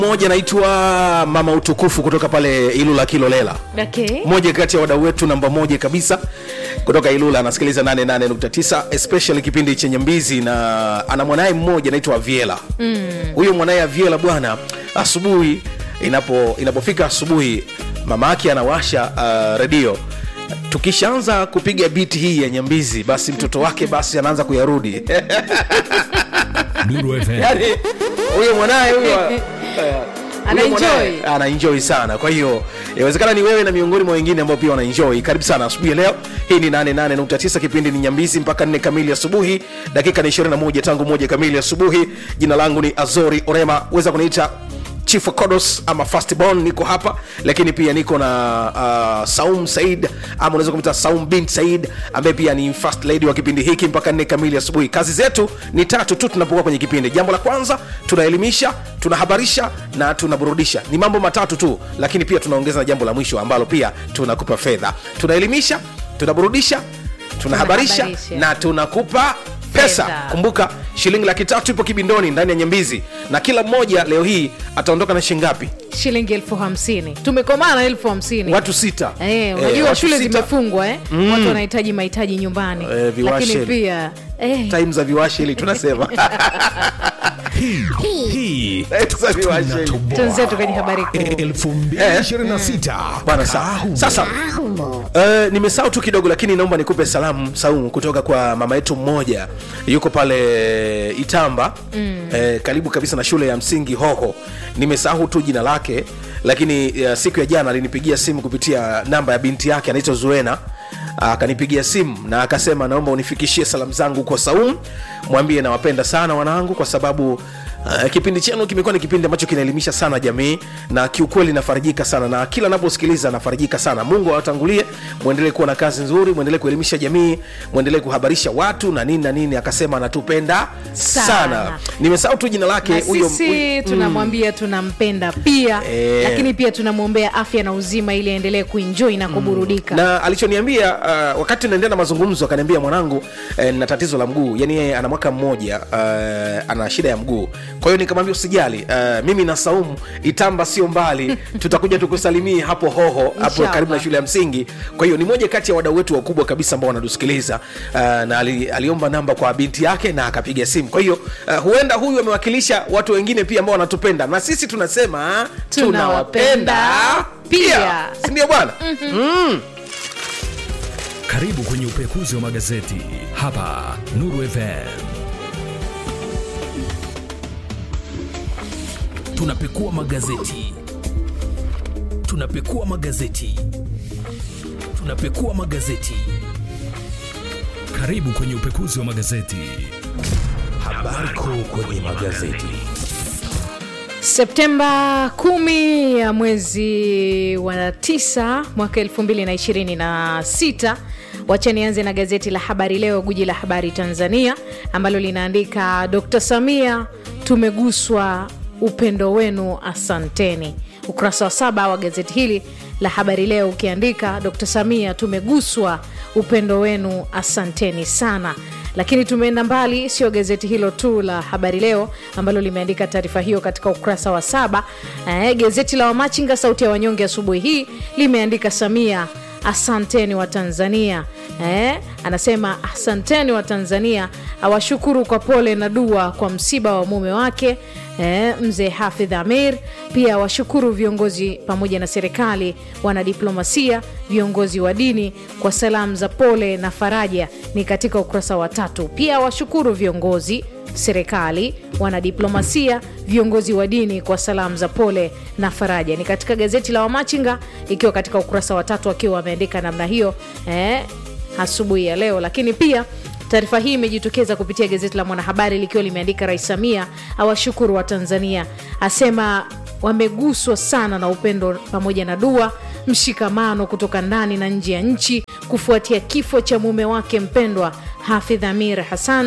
mmoja anaitwa mama utukufu kutoka pale ilula kilolela okay. moja kati ya wadau wetu namba moja kabisa kutoka ilula anasikiliza 88.9 especially kipindi chenye mbizi na ana mwanaye mmoja anaitwa aviela huyo mm. mwanaye aviela bwana asubuhi inapo inapofika asubuhi mama yake anawasha uh, redio tukishaanza kupiga biti hii ya nyambizi basi mtoto wake basi anaanza kuyarudi Duru FM. yani huyo mwanaye huyo Ana huyo mwanaye enjoy. ana enjoy sana kwa hiyo inawezekana ni wewe na miongoni mwa wengine ambao pia wana enjoy karibu sana asubuhi ya leo hii ni 88.9 kipindi ni nyambizi mpaka 4 kamili asubuhi dakika ni 21 tangu moja kamili asubuhi jina langu ni azori orema weza kuniita chief wa kodos ama fastborn niko hapa lakini pia niko na uh, saum said ama unaweza kumita saum bin said ambaye pia ni first lady wa kipindi hiki mpaka nne kamili asubuhi kazi zetu ni tatu tu tunapokuwa kwenye kipindi jambo la kwanza tunaelimisha tunahabarisha na tunaburudisha ni mambo matatu tu lakini pia tunaongeza na jambo la mwisho ambalo pia tunakupa fedha tunaelimisha tunaburudisha tunahabarisha Tunahabarisha. na tunakupa pesa Fedha. kumbuka shilingi laki tatu ipo kibindoni ndani ya nyambizi na kila mmoja leo hii ataondoka na shilingi ngapi shilingi elfu hamsini tumekomana elfu hamsini watu sita Eh, Eh, unajua watu shule sita. zimefungwa eh? mm. watu wanahitaji mahitaji nyumbani Eh, viwashe. lakini pia eh, time za viwashi ili tunasema Hii Time za viwashi ili. tunatoboa. tunzetu kwenye habari kuu 2026 bwana sa, sasa uh, nimesahau tu kidogo lakini naomba nikupe salamu saumu kutoka kwa mama yetu mmoja yuko pale itamba mm. eh, karibu kabisa na shule ya msingi hoho nimesahau tu jina lake lakini uh, siku ya jana alinipigia simu kupitia namba ya binti yake anaitwa zuena akanipigia simu na akasema naomba unifikishie salamu zangu kwa saum mwambie nawapenda sana wanangu kwa sababu uh, kipindi chenu kimekuwa ni kipindi ambacho kinaelimisha sana jamii na kiukweli nafarijika sana na kila naposikiliza nafarijika sana mungu awatangulie mwendelee kuwa na kazi nzuri mwendelee kuelimisha jamii mwendelee kuhabarisha watu na nini na nini akasema anatupenda sana, Sana. nimesahau tu jina lake na huyo sisi tunamwambia tunampenda pia Eh. lakini pia tunamwombea afya na uzima ili aendelee kuenjoi na kuburudika na alichoniambia uh, wakati naendelea na mazungumzo akaniambia mwanangu eh, na tatizo la mguu yani yeye ana mwaka mmoja uh, ana shida ya mguu kwa hiyo nikamwambia usijali uh, mimi na saumu itamba sio mbali tutakuja tukusalimie hapo hoho hapo Inshallah. karibu na shule ya msingi kwa hiyo ni moja kati ya wadau wetu wakubwa kabisa ambao wanatusikiliza uh, na ali, aliomba namba kwa binti yake na akapiga simu kwa hiyo uh, huenda huyu amewakilisha watu wengine pia ambao wanatupenda na sisi tunasema Tunawapenda pia. sindio bwana karibu kwenye upekuzi wa magazeti hapa nuru fm tunapekua magazeti tunapekua magazeti tunapekua magazeti karibu kwenye upekuzi wa magazeti habari kuu kwenye magazeti septemba kumi ya mwezi wa tisa mwaka elfu mbili na ishirini na sita wacha nianze na gazeti la habari leo guji la habari tanzania ambalo linaandika dr samia tumeguswa upendo wenu asanteni ukurasa wa saba wa gazeti hili la habari leo ukiandika dr samia tumeguswa upendo wenu asanteni sana lakini tumeenda mbali sio gazeti hilo tu la habari leo ambalo limeandika taarifa hiyo katika ukurasa wa saba eh, gazeti la wamachinga sauti ya wanyonge asubuhi hii limeandika samia asanteni wa tanzania eh, anasema asanteni wa tanzania awashukuru kwa pole na dua kwa msiba wa mume wake eh, mzee hafidh amir pia washukuru viongozi pamoja na serikali wanadiplomasia viongozi wa dini kwa salamu za pole na faraja ni katika ukurasa wa tatu pia washukuru viongozi serikali wanadiplomasia viongozi wa dini kwa salamu za pole na faraja ni katika gazeti la wamachinga ikiwa katika ukurasa wa tatu akiwa wameandika namna hiyo eh, asubuhi ya leo lakini pia taarifa hii imejitokeza kupitia gazeti la mwanahabari likiwa limeandika rais samia awashukuru wa tanzania asema wameguswa sana na upendo pamoja na dua mshikamano kutoka ndani na nje ya nchi kufuatia kifo cha mume wake mpendwa hafidh amir hassan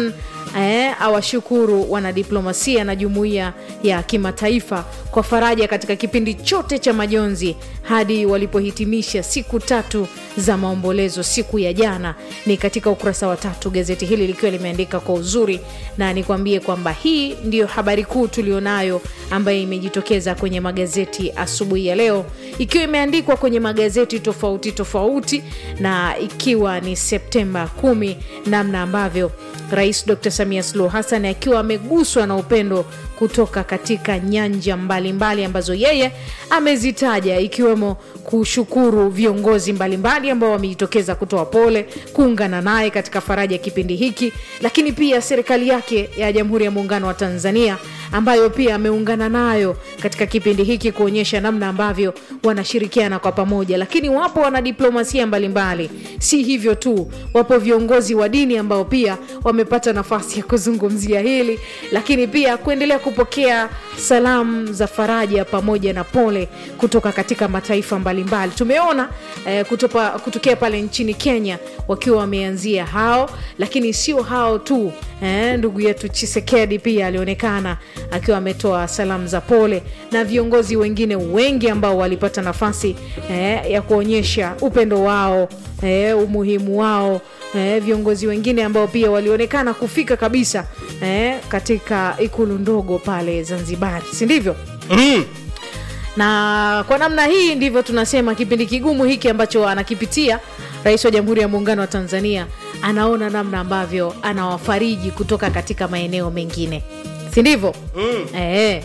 eh, awashukuru wanadiplomasia na jumuiya ya kimataifa kwa faraja katika kipindi chote cha majonzi hadi walipohitimisha siku tatu za maombolezo siku ya jana. Ni katika ukurasa wa tatu gazeti hili likiwa limeandika kwa uzuri, na nikwambie kwamba hii ndiyo habari kuu tulionayo ambayo imejitokeza kwenye magazeti asubuhi ya leo, ikiwa imeandikwa kwenye magazeti tofauti tofauti, na ikiwa ni Septemba kumi, namna ambavyo Rais Dr. Samia Suluhu Hassan akiwa ameguswa na upendo kutoka katika nyanja mbalimbali mbali ambazo yeye amezitaja ikiwemo kushukuru viongozi mbalimbali ambao wamejitokeza kutoa pole, kuungana naye katika faraja kipindi hiki, lakini pia serikali yake ya Jamhuri ya Muungano wa Tanzania ambayo pia ameungana nayo katika kipindi hiki kuonyesha namna ambavyo wanashirikiana kwa pamoja. Lakini wapo wanadiplomasia mbalimbali, si hivyo tu, wapo viongozi wa dini ambao pia wamepata nafasi ya kuzungumzia hili, lakini pia kuendelea kupokea salamu za faraja pamoja na pole kutoka katika mataifa mbalimbali. Tumeona eh, kutopa, kutokea pale nchini Kenya wakiwa wameanzia hao, lakini sio hao tu eh, ndugu yetu Chisekedi pia alionekana akiwa ametoa salamu za pole na viongozi wengine wengi ambao walipata nafasi eh, ya kuonyesha upendo wao eh, umuhimu wao eh, viongozi wengine ambao pia walionekana kufika kabisa eh, katika ikulu ndogo pale Zanzibar, si ndivyo? mm. na kwa namna hii ndivyo tunasema kipindi kigumu hiki ambacho anakipitia rais wa jamhuri ya muungano wa tanzania anaona namna ambavyo anawafariji kutoka katika maeneo mengine si ndivyo mm. e,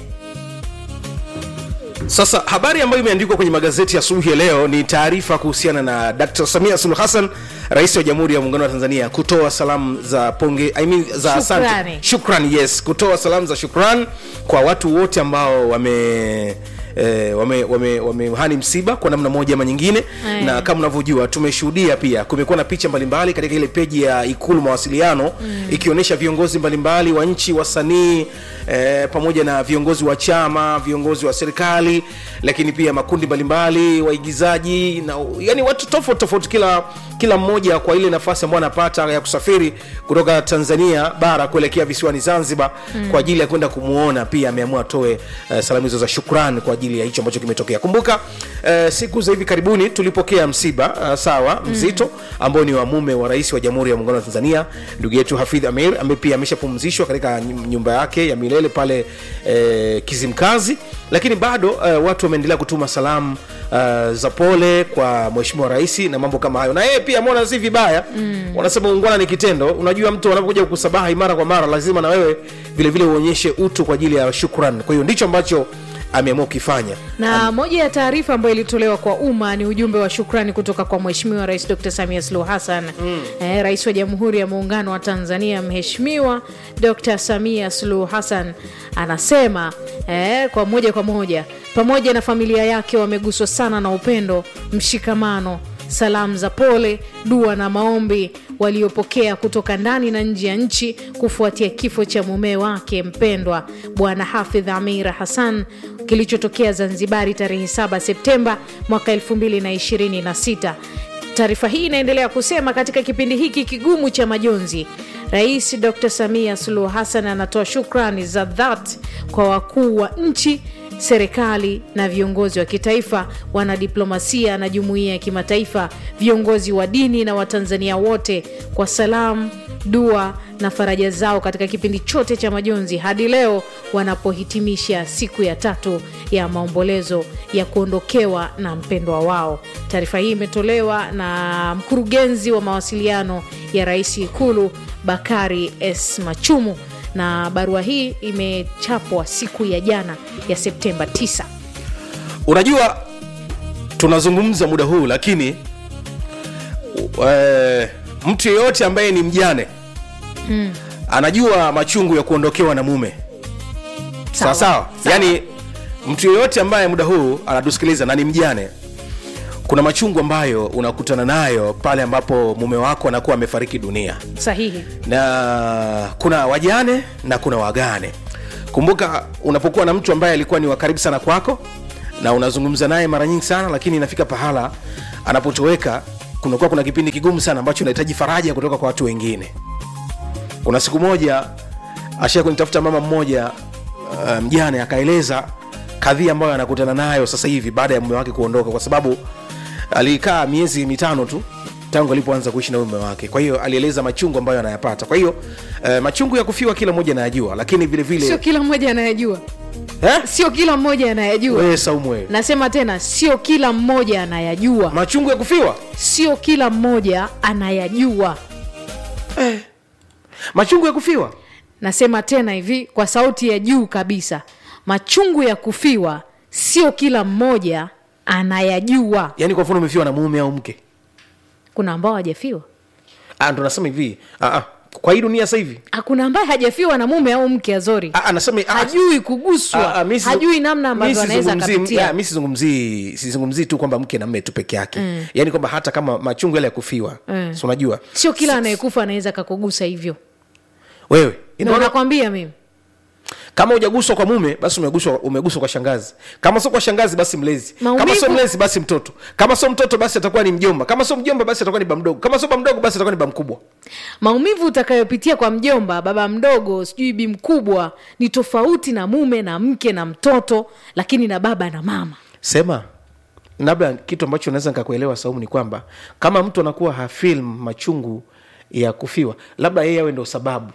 Sasa habari ambayo imeandikwa kwenye magazeti ya asubuhi ya leo ni taarifa kuhusiana na Dr. Samia Suluhu Hassan, rais wa Jamhuri ya Muungano wa Tanzania, kutoa salamu za ponge, I mean, za asante, Shukrani. shukrani, yes, kutoa salamu za shukran kwa watu wote ambao wame Eh, wame, wame, wamehani msiba kwa namna moja ama nyingine Aya. na kama unavyojua tumeshuhudia pia kumekuwa na picha mbalimbali katika ile peji ya ikulu mawasiliano mm. ikionyesha viongozi mbalimbali wa nchi wasanii eh, pamoja na viongozi wa chama viongozi wa serikali lakini pia makundi mbalimbali waigizaji na yani watu tofauti tofauti kila kila mmoja kwa ile nafasi ambayo anapata ya kusafiri kutoka tanzania bara kuelekea visiwani zanzibar mm. kwa ajili ya kwenda kumwona pia ameamua atoe uh, salamu hizo za shukran kwa ajili ya hicho ambacho kimetokea kumbuka uh, siku za hivi karibuni tulipokea msiba uh, sawa mzito mm. ambao ni wa mume wa rais wa jamhuri ya muungano wa tanzania ndugu yetu hafidh amir ambaye pia ameshapumzishwa katika nyum- nyumba yake ya milele pale eh, kizimkazi lakini bado uh, watu wameendelea kutuma salamu uh, za pole kwa mheshimiwa rais na mambo kama hayo na yeye pia ameona si vibaya mm. wanasema ungwana ni kitendo unajua mtu anapokuja kukusabahi mara kwa mara lazima na wewe vile vile uonyeshe utu kwa ajili ya shukran kwa hiyo ndicho ambacho ameamua kukifanya na moja ya taarifa ambayo ilitolewa kwa umma ni ujumbe wa shukrani kutoka kwa mheshimiwa rais dr samia suluhu hassan mm. eh, rais wa jamhuri ya muungano wa tanzania mheshimiwa dr samia suluhu hassan anasema eh, kwa moja kwa moja pamoja na familia yake wameguswa sana na upendo mshikamano salamu za pole dua na maombi waliopokea kutoka ndani na nje ya nchi kufuatia kifo cha mume wake mpendwa bwana hafidh amira hassan kilichotokea zanzibari tarehe 7 septemba mwaka 2026 taarifa hii inaendelea kusema katika kipindi hiki kigumu cha majonzi rais dr samia suluhu hassan anatoa shukrani za dhati kwa wakuu wa nchi serikali na viongozi wa kitaifa wanadiplomasia na jumuiya ya kimataifa viongozi wa dini na watanzania wote kwa salamu dua na faraja zao katika kipindi chote cha majonzi hadi leo wanapohitimisha siku ya tatu ya maombolezo ya kuondokewa na mpendwa wao taarifa hii imetolewa na mkurugenzi wa mawasiliano ya rais ikulu bakari s machumu na barua hii imechapwa siku ya jana ya septemba 9 unajua tunazungumza muda huu lakini uh, mtu yeyote ambaye ni mjane mm. anajua machungu ya kuondokewa na mume sawa sawa yaani mtu yeyote ambaye muda huu anatusikiliza na ni mjane kuna machungu ambayo unakutana nayo pale ambapo mume wako anakuwa amefariki dunia sahihi na kuna wajane na kuna wagane kumbuka unapokuwa na mtu ambaye alikuwa ni wa karibu sana kwako na unazungumza naye mara nyingi sana lakini inafika pahala anapotoweka kunakuwa kuna kipindi kigumu sana ambacho unahitaji faraja kutoka kwa watu wengine kuna siku moja ashia kunitafuta mama mmoja uh, mjane akaeleza kadhia ambayo anakutana nayo sasa hivi baada ya mume wake kuondoka kwa sababu alikaa miezi mitano tu tangu alipoanza kuishi na huyu mume wake kwa hiyo alieleza machungu ambayo anayapata kwa hiyo uh, machungu ya kufiwa kila mmoja anayajua lakini vile sio vile kila mmoja anayajua eh? sio kila mmoja anayajua wewe saumu wewe nasema tena sio kila mmoja anayajua machungu ya kufiwa sio kila mmoja anayajua machungu ya kufiwa nasema tena hivi kwa sauti ya juu kabisa machungu ya kufiwa sio kila mmoja anayajua yaani kwa mfano umefiwa na mume au mke kuna ambao hajafiwa Ah, ndo nasema hivi ah, ah, kwa hii dunia sasa hivi hakuna ambaye hajafiwa na mume au mke azori Ah, ah, nasema ah, hajui kuguswa Ah, ah, mi si- hajui namna mi ambavyo anaweza sizungumzii- akapitia ah, mi sizungumzii sizungumzii tu kwamba mke na mme tu peke yake mm. yaani kwamba hata kama machungu yale ya kufiwa Mm. si unajua sio kila anayekufa anaweza kakugusa hivyo wewe ndo inaona nakwambia mimi kama hujaguswa kwa mume basi umeguswa umeguswa kwa shangazi kama sio kwa shangazi basi mlezi kama Maumivu- sio mlezi basi mtoto kama sio mtoto basi atakuwa ni mjomba kama sio mjomba basi atakuwa ni ba mdogo kama sio ba mdogo basi atakuwa ni ba mkubwa maumivu utakayopitia kwa mjomba baba mdogo sijui bi mkubwa ni tofauti na mume na mke na mtoto lakini na baba na mama sema labda kitu ambacho naweza nikakuelewa saumu ni kwamba kama mtu anakuwa hafilm machungu ya kufiwa labda yeye awe ndo sababu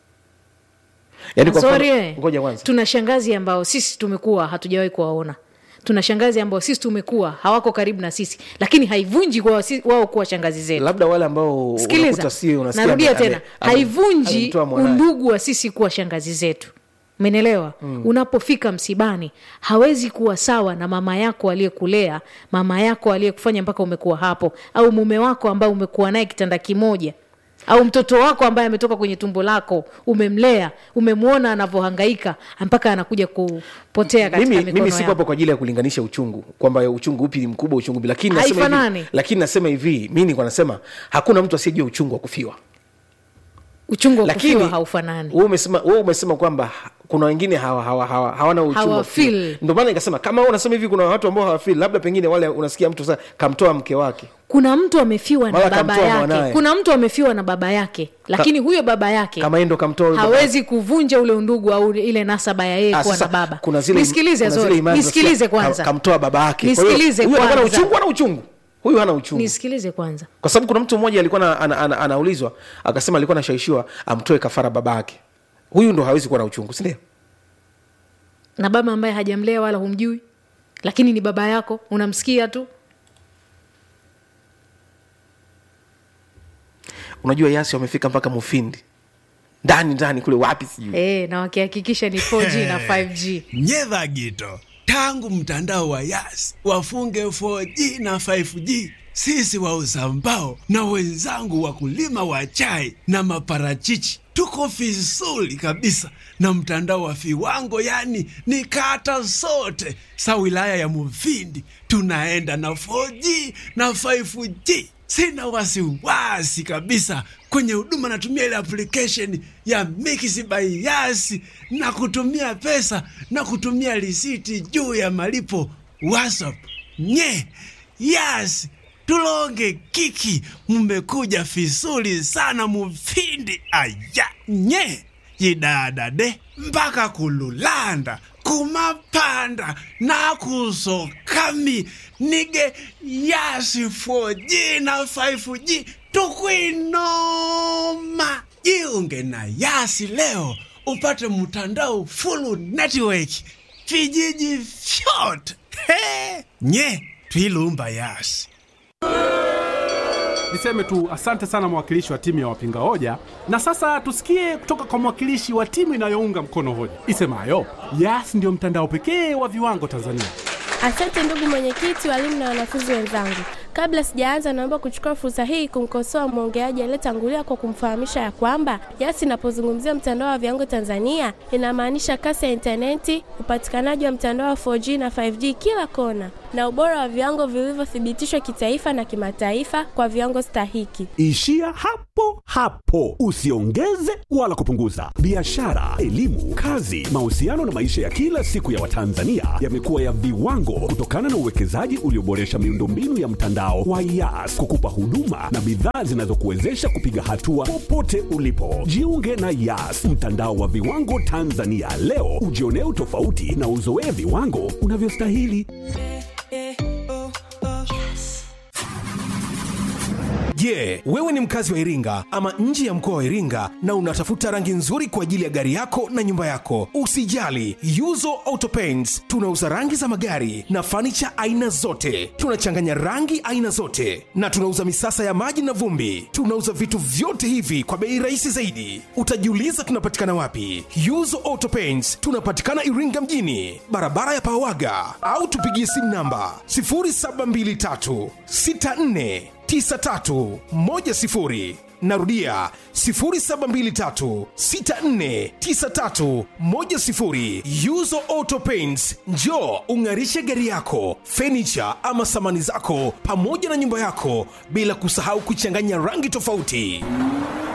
yaani kwa Sorry, mfano- eh. ngoja kwanza tuna shangazi ambao sisi tumekuwa hatujawahi kuwaona tuna shangazi ambao sisi tumekuwa hawako karibu na sisi lakini haivunji kwa wasi- wao kuwa shangazi zetu labda wale ambao sikiliza unakuta sio unasikia narudia ame- tena ame- ame- haivunji amemtoa mwanaye. undugu wa sisi kuwa shangazi zetu menelewa mm. unapofika msibani hawezi kuwa sawa na mama yako aliyekulea mama yako aliyekufanya mpaka umekuwa hapo au mume wako ambaye umekuwa naye kitanda kimoja au mtoto wako ambaye ametoka kwenye tumbo lako umemlea umemwona anavyohangaika mpaka anakuja kupotea katika mimi, mikono mimi siko yako hapo kwa ajili ya kulinganisha uchungu kwamba uchungu upi ni mkubwa uchungu upi lakini nasema Haifanani. hivi, lakini nasema hivi mi niko nasema hakuna mtu asiyejua uchungu wa kufiwa uchungu wa lakini kufiwa haufanani wewe umesema wewe umesema kwamba ha- kuna wengine hawa, hawa, hawa, hawana uchungu wa Hawafeel. kufiwa. ndio maana nikasema kama wewe unasema hivi kuna watu ambao hawafeel labda pengine wale unasikia mtu sasa kamtoa mke wake kuna mtu amefiwa na Mara baba kamtoa yake mwanaye. kuna mtu amefiwa na baba yake lakini huyo baba yake kama yeye ndo kamtoa huyo baba hawezi kuvunja ule undugu au ile nasaba ya yeye Ah, kuwa sasa, na baba kuna zile nisikilize kuna zile Zori, imani nisikilize unasikia, kwanza ka- kamtoa baba yake Kwa hiyo, Nisikilize huyu anakuwa na kwanza. uchungu ana uchungu huyu hana uchungu nisikilize kwanza kwa sababu kuna mtu mmoja alikuwa na, ana, ana, anaulizwa akasema alikuwa anashawishiwa amtoe kafara baba yake huyu ndo hawezi kuwa na uchungu sindio na baba ambaye hajamlea wala humjui lakini ni baba yako unamsikia tu unajua yasi wamefika mpaka mufindi ndani ndani kule wapi sijui e, na wakihakikisha ni 4g na 5g nyedha gito tangu mtandao wa yas wafunge 4G na 5G sisi wauza mbao na wenzangu wakulima wa chai na maparachichi tuko vizuri kabisa na mtandao wa viwango yani ni kata zote sa wilaya ya muvindi tunaenda na 4G na 5G sina wasiwasi kabisa kwenye huduma natumia ile application ya Mix by Yas na kutumia pesa na kutumia risiti juu ya malipo WhatsApp. Nye Yas tulonge kiki, mmekuja vizuri sana mufindi aya nye yidadade mpaka kululanda kumapanda nakusokami nige yasi 4G na 5G tukwinoma jiunge na yasi leo upate mtandao full network vijiji vyote He! nye twilumba yasi Niseme tu asante sana mwakilishi wa timu ya wapinga hoja, na sasa tusikie kutoka kwa mwakilishi wa timu inayounga mkono hoja isemayo Yas ndio mtandao pekee wa viwango Tanzania. Asante ndugu mwenyekiti, walimu na wanafunzi wenzangu. Kabla sijaanza, naomba kuchukua fursa hii kumkosoa mwongeaji aliyetangulia kwa kumfahamisha ya kwamba Yas inapozungumzia mtandao wa viwango Tanzania inamaanisha kasi ya intaneti, upatikanaji wa mtandao wa 4G na 5G kila kona, na ubora wa viwango vilivyothibitishwa kitaifa na kimataifa kwa viwango stahiki. Ishia hapo hapo, usiongeze wala kupunguza. Biashara, elimu, kazi, mahusiano na maisha ya kila siku ya Watanzania yamekuwa ya viwango kutokana na uwekezaji ulioboresha miundombinu ya mtandao mtandao wa Yas kukupa huduma na bidhaa zinazokuwezesha kupiga hatua popote ulipo. Jiunge na Yas, mtandao wa viwango Tanzania leo, ujionee utofauti na uzoee viwango unavyostahili. Je, wewe ni mkazi wa Iringa ama nje ya mkoa wa Iringa na unatafuta rangi nzuri kwa ajili ya gari yako na nyumba yako? Usijali, Yuzo Auto Paints tunauza rangi za magari na fanicha aina zote. Tunachanganya rangi aina zote na tunauza misasa ya maji na vumbi. Tunauza vitu vyote hivi kwa bei rahisi zaidi. Utajiuliza tunapatikana wapi? Yuzo Auto Paints tunapatikana Iringa mjini, barabara ya Pawaga, au tupigie simu namba 0723 64 9310 narudia 0723649310 yuzo auto paints njo ung'arishe gari yako fenicha ama samani zako pamoja na nyumba yako bila kusahau kuchanganya rangi tofauti